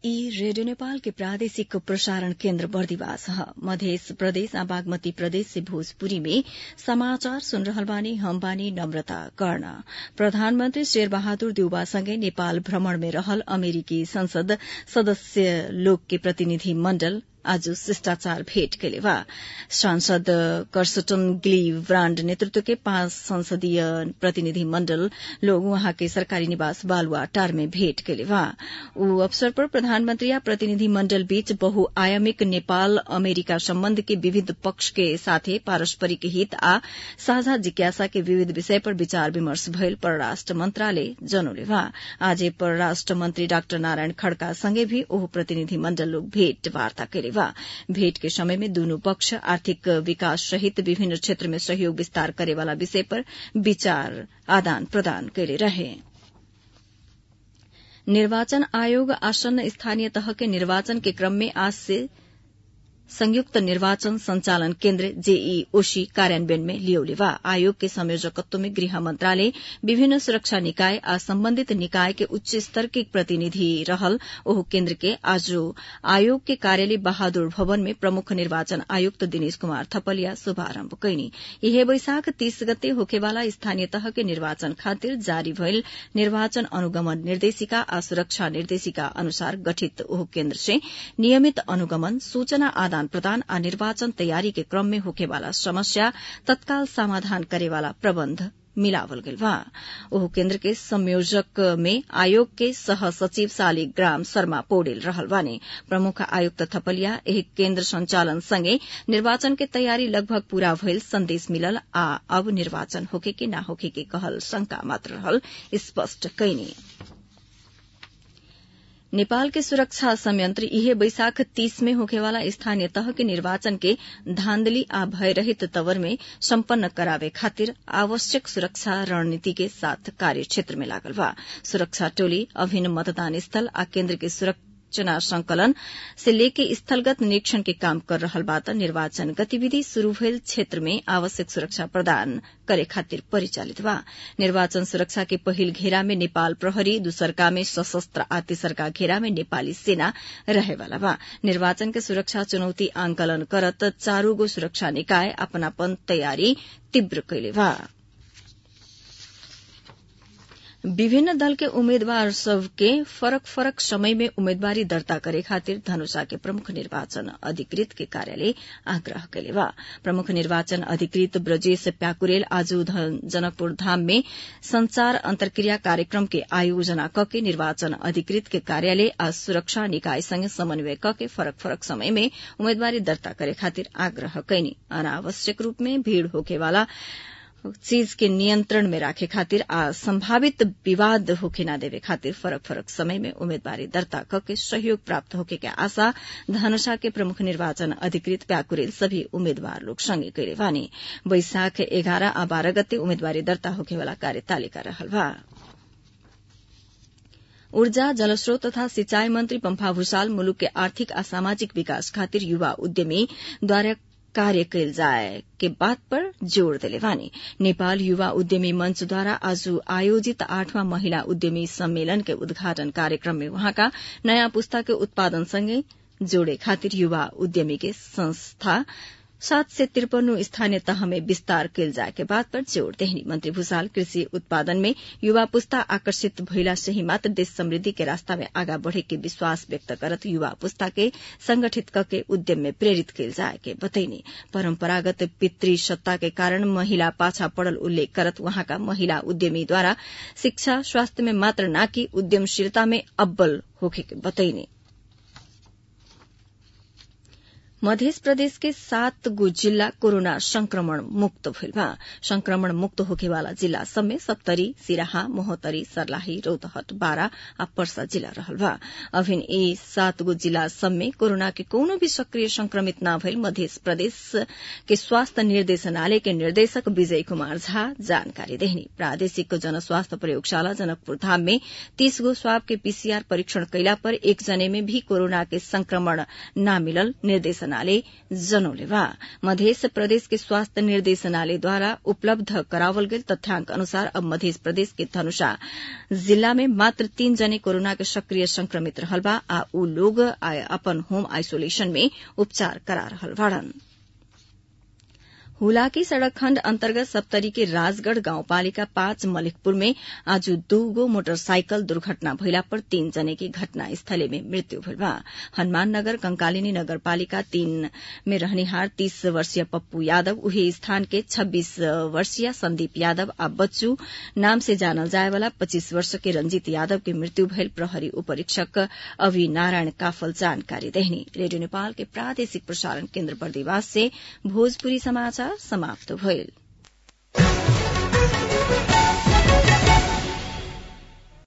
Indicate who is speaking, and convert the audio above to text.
Speaker 1: ई रेडियो नेपाल के प्रादेशिक प्रसारण केन्द्र बर्दिवास ह मधेस प्रदेश आ बागमती प्रदेश से भोजपुरी में समाचार सुन रहल बानी हम बानी नम्रता कर्ण प्रधानमन्त्री शेर बहादुर देउबा सँगै नेपाल भ्रमण में रहल अमेरिकी संसद सदस्य लोक के प्रतिनिधि मण्डल आज शिष्टाचार भेट कैले बा सांसद कर्सटन ग्ली ब्राण्ड नेतृत्व के पांच संसदीय प्रतिनिधि मण्डल लोग वहाँ के सरकारी निवास बालुआटार में भेट कैले बा ऊ अवसर पर प्रधानमन्त्री या प्रतिनिधि मण्डल बीच बहुआयामिक नेपाल अमेरिका सम्बन्ध के विविध पक्ष के साथे पारस्परिक हित आ साझा जिज्ञासा के विविध विषय पर विचार विमर्श भयल परराष्ट्र मन्त्रालय जनौले बा आज परराष्ट्र मन्त्री डाक्टर नारायण खड़का सँगै भी ओह प्रतिनिधि मण्डल लोग भेटवार्ता कैले बा भेट के समय में दूनु पक्ष आर्थिक विकास सहित विभिन्न क्षेत्र में सहयोग विस्तार करेवाला विषय पर विचार आदान प्रदान कैले रहे निर्वाचन आयोग आसन्न स्थानीय तह के निर्वाचन के क्रम में आज से संयुक्त निर्वाचन संचालन केन्द्र जेईओसी कार्यान्वयन में लियौले बा आयोग के संयोजकत्व में गृह मंत्रालय विभिन्न सुरक्षा निकाय आ सम्बन्धित निकाय के उच्च स्तर के प्रतिनिधि रहल ओह केन्द्र के आज आयोग के कार्यालय बहादुर भवन में प्रमुख निर्वाचन आयुक्त दिनेश कुमार थपलिया शुभारम्भ कैनी यह वैशाख तीस गते होखेवाला स्थानीय तह के निर्वाचन खातिर जारी भइल निर्वाचन अनुगमन निर्देशिका आ सुरक्षा निर्देशिका अनुसार गठित ओह केन्द्र से नियमित अनुगमन सूचना आदान प्रदान आ निर्वाचन तैयारी के क्रम में होखेवाला समस्या तत्काल समाधान करेवाला प्रबन्ध मिलावल गइल बा ओह केन्द्र के संयोजक में आयोग के सह सचिव शालिग्राम शर्मा पौडेल रहल बानी प्रमुख आयुक्त थपलिया एही केन्द्र संचालन सँगै निर्वाचन के तैयारी लगभग पूरा भइल संदेश मिलल आ अब निर्वाचन होखे कि ना होखे के कहल शंका मात्र रहल स्पष्ट कैनी नेपाल के सुरक्षा संयंत्र इहे बैशाख तीस में होखेवाला स्थानीय तह के निर्वाचन के धांधली आ भयरहित तवर में सम्पन्न करावे खातिर आवश्यक सुरक्षा रणनीति के साथ कार्य क्षेत्र में लागल बा सुरक्षा टोली अभिन्न मतदान स्थल आ केन्द्र के सुरक्षा सूचना संकलन से लेके स्थलगत निरीक्षण के काम कर रहल बा त निर्वाचन गतिविधि शुरू भइल क्षेत्र में आवश्यक सुरक्षा प्रदान करे खातिर परिचालित बा निर्वाचन सुरक्षा के पहिल घेरा में नेपाल प्रहरी दूसरका में सशस्त्र आ तेसरका घेरा में नेपाली सेना रहेवाला बा निर्वाचन के सुरक्षा चुनौती आंकलन करत चारूगो सुरक्षा निकाय अपनापन तयारी तीव्र कैले बा विभिन्न दल के उम्मेद्वार सबके फरक फरक समय में उम्मेदवारी दर्ता करे खातिर धनुषा के प्रमुख निर्वाचन अधिकृत के कार्यालय आग्रह कैले बा प्रमुख निर्वाचन अधिकृत ब्रजेश प्याकुरेल आज जनकपुर धाम में संचार अंतर्क्रिया कार्यक्रम के आयोजना क के निर्वाचन अधिकृत के कार्यालय आ सुरक्षा निकाय संगे समन्वय क के फरक फरक समय में उम्मेदवारी दर्ता करे खातिर आग्रह कैनी अनावश्यक रूप में भीड़ होकेवाला चीज के नियंत्रण में राखे खातिर आ संभावित विवाद होके न देवे खातिर फरक फरक समय में उम्मेदवारी दर्ता करके सहयोग प्राप्त होके के आशा धनुषा के प्रमुख निर्वाचन अधिकृत प्याकुरेल सभी उम्मेद्वार लोग संगे कैले बानी वैशाख एघारह आ बाह्र गते उम्मेदवारी दर्ता होकेवाला कार्यतालिका रहल बा ऊर्जा जलस्रोत तथा सिंचाई मंत्री पम्फा भूषाल मुलुक के आर्थिक आ सामाजिक विकास खातिर युवा उद्यमी द्वारा कार्य कैल जाए के बात पर जोड़ दिले वानी नेपाल युवा उद्यमी मंच द्वारा आज आयोजित आठवां महिला उद्यमी सम्मेलन के उद्घाटन कार्यक्रम में वहाँका नयाँ पुस्ता के उत्पादन सँगै जोड़े खातिर युवा उद्यमी के संस्था सात से तिरपन्नू स्थानीय तह में विस्तार कैल जाए के बात पर जोड़ देहनी मंत्री भूषाल कृषि उत्पादन में युवा पुस्ता आकर्षित भइला से ही मात्र देश समृद्धि के रास्ता में आगा बढ़े के विश्वास व्यक्त करत युवा पुस्ता के संगठित करके उद्यम में प्रेरित कैल जाए के बतैनी परंपरागत पितृ सत्ता के कारण महिला पाछा पड़ल उल्लेख करत वहाँका महिला उद्यमी द्वारा शिक्षा स्वास्थ्य में मात्र न कि उद्यमशीलता में अव्वल होखे के बतैनी मध्य प्रदेश के सात गो जिल्ला कोरोना संक्रमण मुक्त भइल बा संक्रमण मुक्त होखेवाला जिल्ला सब में सप्तरी सिराहा मोहतरी सर्लाही रौतहट बारा आ पर्सा जिल्ला रहल बा अभिन यी सात गो जिल्ला सब में कोरोना के कोनो भी सक्रिय संक्रमित न भइल मध्य प्रदेश के स्वास्थ्य निर्देशनालय के निर्देशक विजय कुमार झा जानकारी देहनी प्रादेशिक जनस्वास्थ्य प्रयोगशाला जनकपुर धाम में तीस गो स्वाब के पीसीआर परीक्षण कैला पर एक जने में भी कोरोना के संक्रमण न मिलल निर्देशक निर्देशनालय जनौले बा मध्य प्रदेश के स्वास्थ्य निर्देशनालयद्वारा उपलब्ध करावल गेल तथ्याङ्क अनुसार अब मध्य प्रदेश के धनुषा जिल्ला में मात्र तीन जने कोरोना के सक्रिय संक्रमित रहल बा आ ऊ लोग अपन होम आइसोलेशन में उपचार करा रहल बाड़न हुलाकी सड़क खण्ड अन्तर्गत सप्तरी के राजगढ़ गाउँपालिका पाँच मलिकपुर में आज दूगो मोटरसाइकल दुर्घटना भइला पर तीन जने की घटना स्थले में मृत्यु भइल बा हनुमान नगर कंकालिनी नगरपालिका तीन में रहनिहार तीस वर्षीय पप्पू यादव उही स्थान के छब्बीस वर्षीय संदीप यादव आ बच्चू नाम से जानल जाए वाला पच्चीस वर्ष के रंजीत यादव के मृत्यु भइल प्रहरी उपरीक्षक अवि नारायण काफल जानकारी देहनी रेडियो नेपाल के प्रादेशिक प्रसारण केन्द्र बर्दिवास से भोजपुरी समाचार समाप्त भइल